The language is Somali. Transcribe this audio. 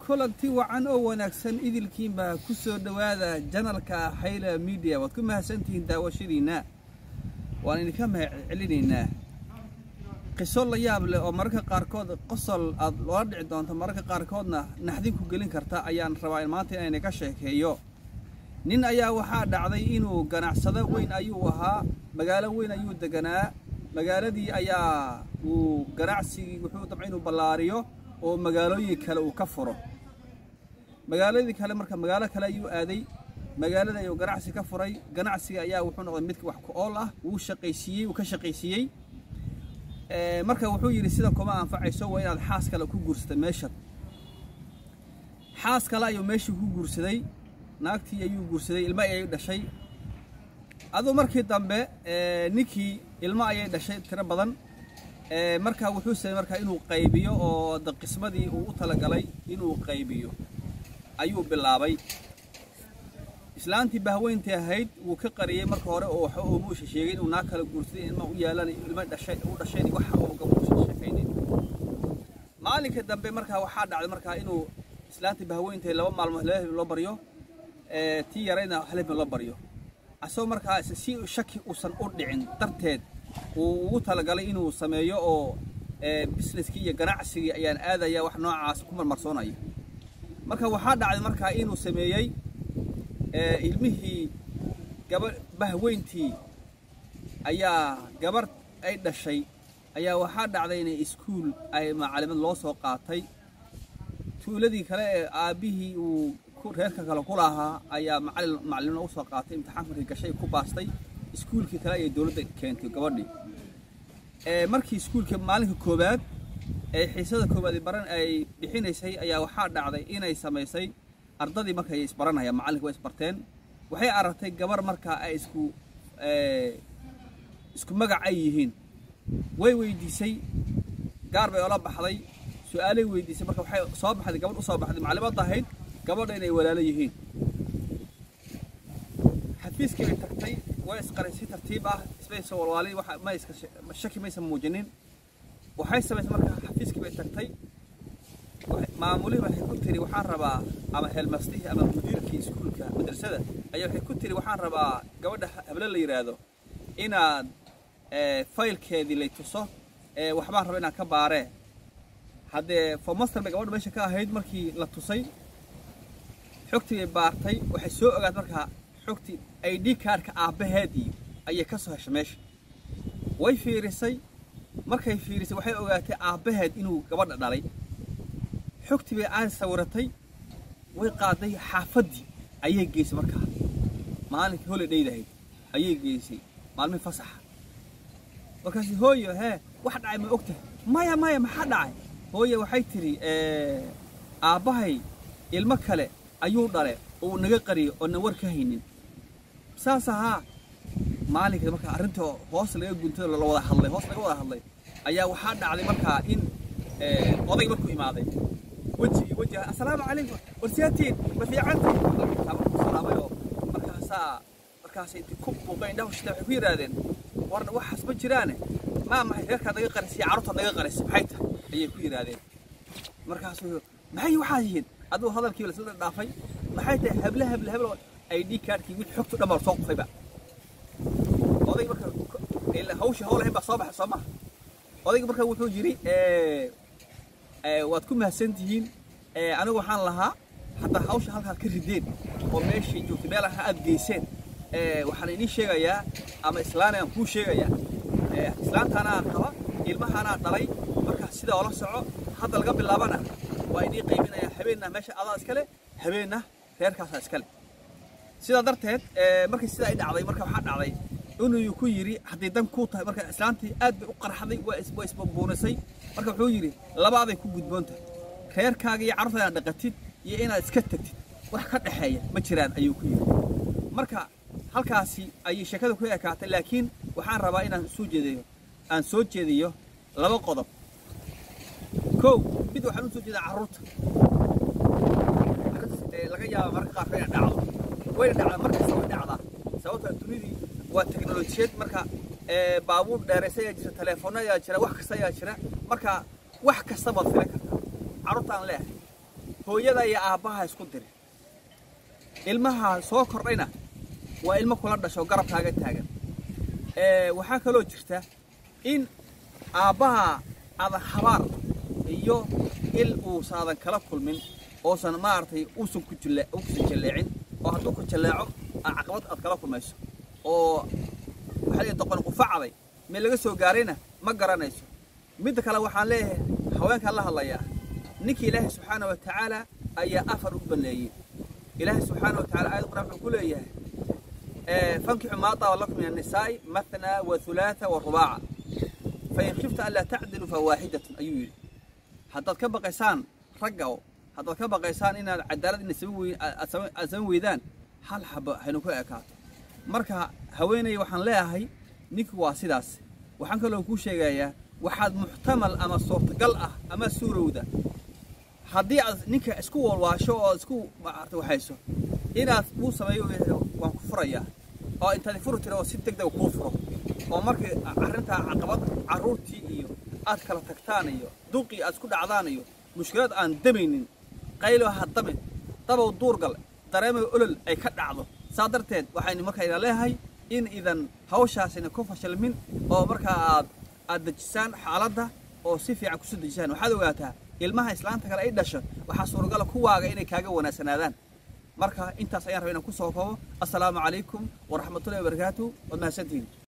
kulanti wacan oo wanaagsan idilkiinbaa ku soo dhowaada janalka hayla midiya waad ku mahadsantihiin daawashadiinna waan idinka mahad celinaynaa qiso la yaab leh oo mararka qaarkood qosol aad loola dhici doonto mararka qaarkoodna naxdin ku gelin karta ayaan rabaa maanta inayna ka sheekeeyo nin ayaa waxaa dhacday inuu ganacsado weyn ayuu ahaa magaalo weyn ayuu deganaa magaaladii ayaa uu ganacsigii wuxuu dabca inuu ballaariyo oo magaalooyin kale uu ka furo magaaladii kale marka magaalo kale ayuu aaday magaalada ayuu ganacsi ka furay ganacsiga ayaa wuxuu noqday mid wax ku ool ah wuu shaqaysiiyey wuu ka shaqaysiiyey marka wuxuu yidhi sida kuma anfacayso waa inaad xaas kale ku guursata meeshan xaas kale ayuu meeshii ku guursaday naagtii ayuu guursaday ilmo ayay dhashay aduu markii dambe ninkii ilmo ayay dhashay tiro badan marka wuxuu samey markaa inuu qaybiyo oo qismadii uu u talagalay inuu qaybiyo ayuu bilaabay islaantii bahweyntii ahayd wuu ka qariyey marka hore oo waxa uu muusha sheegay inuu naag kala guursaday ilma u yaalan ilmo dhashay u dhashayn waxa uu gabuusha sheekaynin maalinka dambe markaa waxaa dhacday markaa inuu islaantii bahweyntii laba maalmood laba habeen loo baryo tii yarayna hal habeen loo baryo asagoo markaa si shaki uusan u dhicin darteed uu ugu talagalay inuu sameeyo oo businesskii iyo ganacsigii ayaan aadaya wax noocaas ku marmarsoonaya marka waxaa dhacday markaa inuu sameeyey ilmihii gaba bahweyntii ayaa gabar ay dhashay ayaa waxaa dhacday inay iskuul ay macalimad loo soo qaatay tuuladii kale ee aabbihii uu reerka kale ku lahaa ayaa macalin macalimna usoo qaatay imtixaan markii gashay ku baastay iskuulkii kale ayay dowladda keentay gabadhii markii iskuulka maalinka koowaad ee xiisada koowaad baran ay bixinaysay ayaa waxaa dhacday inay samaysay ardadii markay isbaranayaan macallinka way isbarteen waxay aragtay gabar markaa ay isku isku magac ay yihiin way weydiisay gaar bay ola baxday su-aalay weydiisay marka waxay soo baxday gabadh u soo baxday maclimadda ahayd gabadha inay walaalo yihiin xafiiskii bay tagtay way isqaray si tartiib ah ismaysa walwaalin waxa ma iska shaki maysan muujinin waxay samaysay marka xafiiskii bay tagtay maamulihii waxay ku tiri waxaan rabaa ama heelmastihii ama mudiirkii iskuulka madrasada ayaa waxay ku tiri waxaan rabaa gabadha hable la yidhaahdo inaad faylkeedii lay tuso waxbaan raba inaan ka baaree haddee fomaster bay gabadha meesha ka ahayd markii la tusay xogtii bay baartay waxay soo ogaad markaa xogtii i d kaarhka aabbaheedii ayay ka soo heshay meesha way fiirisay markay fiirisay waxay ogaatay aabbaheed inuu gabadha dhalay xogtii bay aan sawiratay way qaaday xaafaddii ayay geysay markaa maalinkii holidhaydahayd ayay geysay maalmihi fasaxa markaasi hooyo hee wax dhacay ma og tahay maya maya maxaa dhacay hooye waxay tidhi aabbahay ilmo kale ayuu dhale oo naga qariyo oo na war ka haynin saas ahaa maalinka markaa arrinta hoos laga guntay la wada hadlay hoos laga wada hadlay ayaa waxaa dhacday markaa in oday markuu imaaday weji iyo weji assalaamu calaykum warsiyaatiin ma fiicantiin markuu salaamay oo markaasaa markaasay inti ku buuqeen indhaha shita waxay ku yidhaahdeen warna waxaas ma jiraane maa maxay reerkaad naga qarisay carruurtaad naga qarisay maxay tahay ayay ku yidhaahdeen markaasuu maxay waxaa yihiin aduu hadalkii lasla dhaafay maxay tahay hable hable hable ay d kaarkii wixii xogtu dhan baa soo qufayba oday marka hawshii hawl ahayn baa soo baxay soo maha odayga marka wuxuu yidhi waad ku mahadsan tihiin anigu waxaan lahaa haddaa hawsha halkaad ka rideen oo meeshay joogtay meel aad geyseen waxaan idiin sheegayaa ama islaanayaan kuu sheegayaa islaantaanaa qaba ilmahaanaa dhalay marka sidaa oola soco hadda laga bilaabana waa idiin qaybinayaa habeenna meesha adaa iskale habeenna reerkaasaa iskale sidaa darteed markii sidaa ay dhacday marka waxaa dhacday inuu ku yidhi hadday dan kuu tahay marka islaantii aad bay u qarxaday waa isbambuunisay marka wuxuu yidhi labaaday ku gudboon tahay reerkaaga iyo carruurta inaad dhaqatid iyo inaad iska tagtid wax ka dhexeeya ma jiraan ayuu ku yidhi marka halkaasi ayay sheekada ku ekaatay laakiin waxaan rabaa inaan soo jeediyo aan soo jeediyo laba qodob kow mid waxaan u soo jeedaa carruurta laga yaaba marka qaarka inay dhacdo wayna dhacdaa markasta way dhacdaa sababta dunidii waa teknolojiyad marka baabuur dheeraysa ayaa jira teleefoono ayaa jira wax kasta ayaa jira marka wax kasta baad filan kartaa carruurtaan leehay hooyada iyo aabbaha isku dirin ilmaha soo kordhayna waa ilmo kula dhasho garabkaaga taagan waxaa kaloo jirta in aabbaha aadan habaar iyo il uusaadan kala kulmin oosan maaragtay uusan ku jille uusan jalleecin oo hadduu ku jalleeco caqabad aad kala kulmayso oo waxaa la doqon qufacday meel laga soo gaarayna ma garanayso midda kale waxaan leeyahay haweenkaan la hadlayaa ninkii ilaahay subxaana wa tacaala ayaa afar u baneeyey ilaahay subxaana wa tacala aayad quraan wuxuu ku leeyahay fankixu maa daaba lakum min annisaa'i mathnaa wa hulaatha wa rubaaca fain khifta an laa tacdilu fa waaxidatun ayuu yidhi haddaad ka baqaysaan ragga haddaad ka baqaysaan inaad cadaalad ina aad samayn weydaan hal xabo haynu ku ekaato marka haweeney waxaan leeyahay ninku waa sidaas waxaan kaloo kuu sheegayaa waxaad muxtamal ama suurtagal ah ama suurowda haddii aad ninka isku walwaasho oo isku maarta waxayso inaad uu sameeyo waan ku furayaa oo intaad furi tiri oo si degdeg kuu furo oo markii arrintaa caqabad carruurtii iyo aad kala tagtaan iyo duqii aad isku dhacdaan iyo mushkilad aan damaynin qaylo ha damin dabow duurgal dareemayo olol ay ka dhacdo saa darteed waxaynu markayna leeyahay in idan hawshaasina ku fashilmin oo markaa aad aad dejisaan xaaladda oo si fiican kusoo dejisaan waxaad ogaataa ilmaha islaanta kale ay dhasho waxaa suuragala kuwaaga inay kaaga wanaagsanaadaan marka intaas ayaan rabay inaan ku soo koobo assalaamu calaykum waraxmatullahi wabarakaatu waad mahadsantihiin